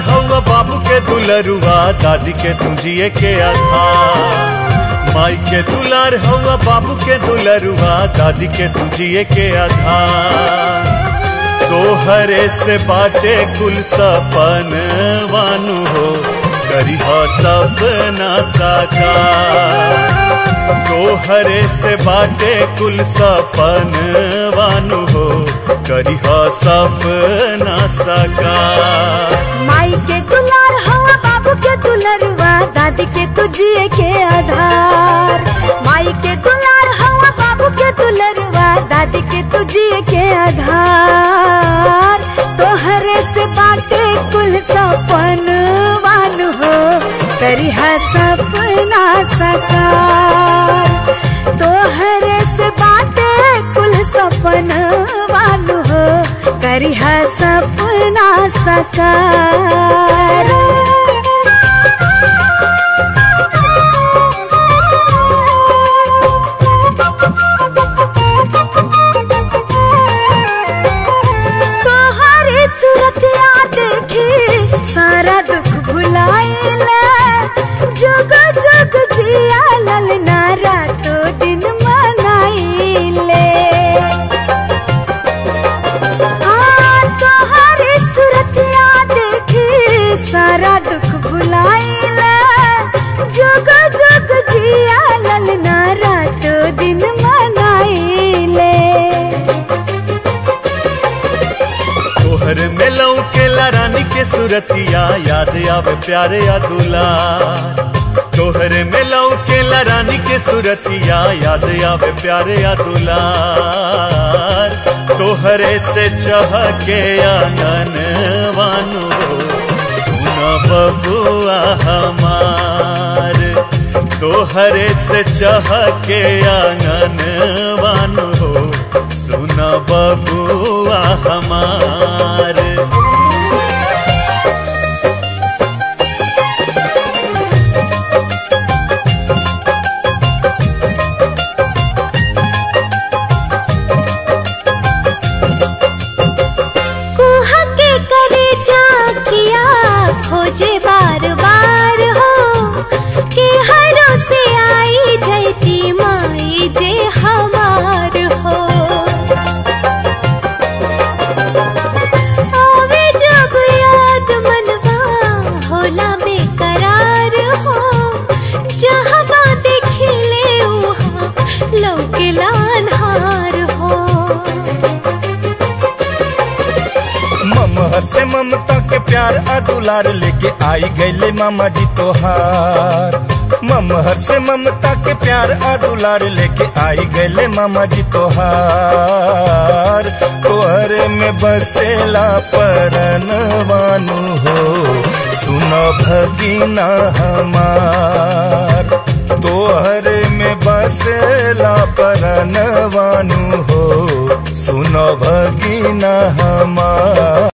हवा बाबू के दुलरुआ दादी के तुझिए के आधार माई के दुलार हवा बाबू के दुलरुआ दादी के तुझिए के आधार तोहरे से बाटे कुल सपन वानु हो करिह सपना साकार तोहरे से बाटे कुल सपन वानु हो करिह सपना साकार माई के दुलार हवा बाबू के दुलरुआ दादी के तुझिए के आधार माई के दुलार हवा बाबू के दुलरुआ दादी के तुझिए के आधार तोहरे से बाटे कुल सपन वान हो करिहा सपना सकार तोहरे से बाटे कुल सपन वान हो करिहा सपना सकार तोहरे सूरतिया देखी सारा दुख भुलाइला जुग जुग जिया ललना रातो दिन मनाइले हाँ, तोहरे सूरतिया देखी सारा दुख भुलाइला जुग जुग जिया ललना रातो दिन मनाइले तोहर में लौकेला रानी के सुरतिया याद आवे प्यारे या दुलार तोहर में लौकेला रानी के सुरतिया याद आवे प्यारे या दुलार तोहरे से चह के आंगन वानु सुन बबुआ हमार तोहरे से चह के आंगन वानु सुन बबुआ हमार कुहा के करे जाकिया खोजे बार बार हो के हरो से आई जैती माई जे हमार हो आवे जब याद मनवा होला बेकरार हो जहाँ देखिले वहाँ लौकेला अन्हार हो ममहर से ममता के प्यार आ दुलार लेके आई गईले मामा जी तोहार ममहर से ममता के प्यार आ दुलार लेके आई गईले मामा जी तोहार तोहरे में बसेला परन वानु हो सुनो भगीना हमार तोहरे में बसेला परन वानु हो सुनो भगीना हमार